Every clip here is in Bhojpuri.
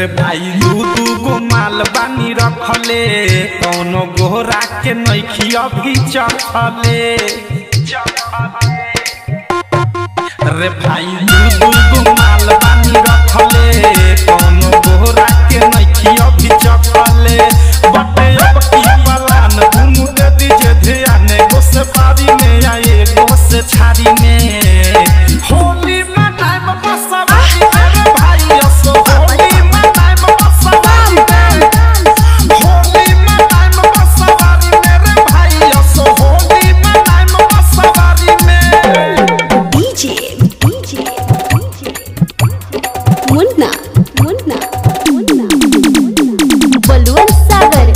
रे भाई दू दू गो माल बानी रखले कौनो गोहरा के नैखी अभी चखले रे भाई दू दू गो माल बानी रखले कौनो गोहरा के नैखी अभी चखले बटे अब की पलान दुनु दे दीजे ध्यान एगो से बारी में आए एगो से छारी में होली मनाइम बसवारी रे भाई असो होली मनाइम बसवारी में होली मनाइम बसवारी में रे भाई असो होली मनाइम बसवारी में DJ, DJ, मुन्ना मुन्ना मुन्ना बलवंत सागर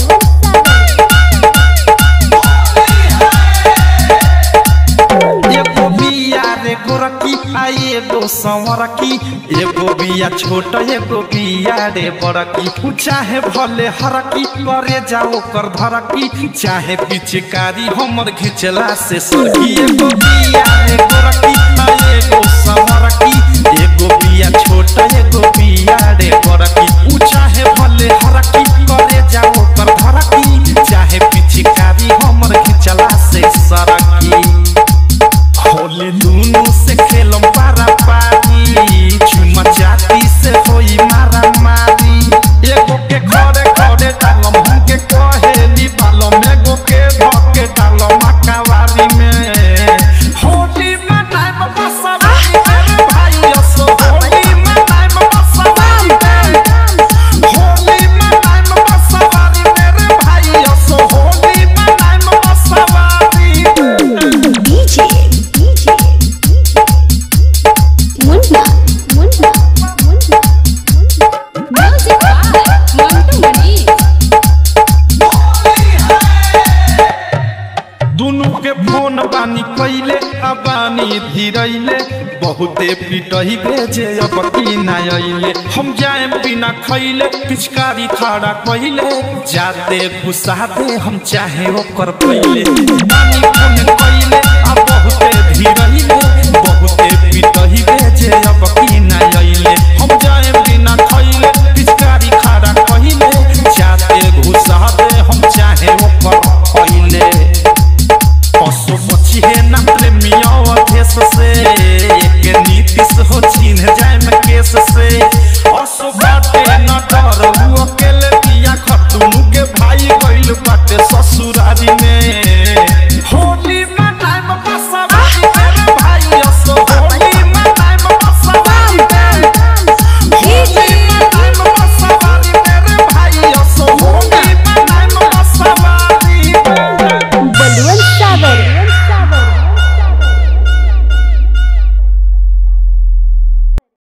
एगो बिया रे गोरकी आ एगो संवरकी एगो बिया छोट एगो बिया रे बड़की चाहे भले हरकी करे जाओ कर धरकी चाहे पिचकारी हमर घिचला से सरकी एगो बिया रे गोरकी आ एगो संवरकी एगो बिया छोट एगो बिया रे बड़की चाहे भले हरकी करे जाओ कर धरकी चाहे पिचकारी हमर घिचला से सरकी होली दुनु से खेलम पारा पारी चुमा चाटी से होई मारा मारी एगो के खड़े खड़े डालम हमके कहेली बालम एगो के धके डालम अकावारी में होली मनाइम बसवारी रे भाई असो होली मनाइम बसवारी में होली मनाइम बसवारी रे भाई असो होली मनाइम बसवारी में DJ, DJ, Munna Munna Munna music by Mantu Mani दुनु के फोन बानी कैले अबानी धीरैले बहुते पिटही भेजे अब की ना अइले हम जाए बिना खैले पिचकारी खड़ा कैले जाते घुसा दे हम चाहे ओकर पहिले बानी फोन कैले अब बहुते धीरैले बहुते पिटही भेजे अब की ना अइले हम जाए बिना खैले पिचकारी खड़ा कैले जाते घुसा दे हम चाहे ओकर पहिले पशु पक्षी है ना प्रेमियों देश से एक नीति से हो छीन जाए में केस से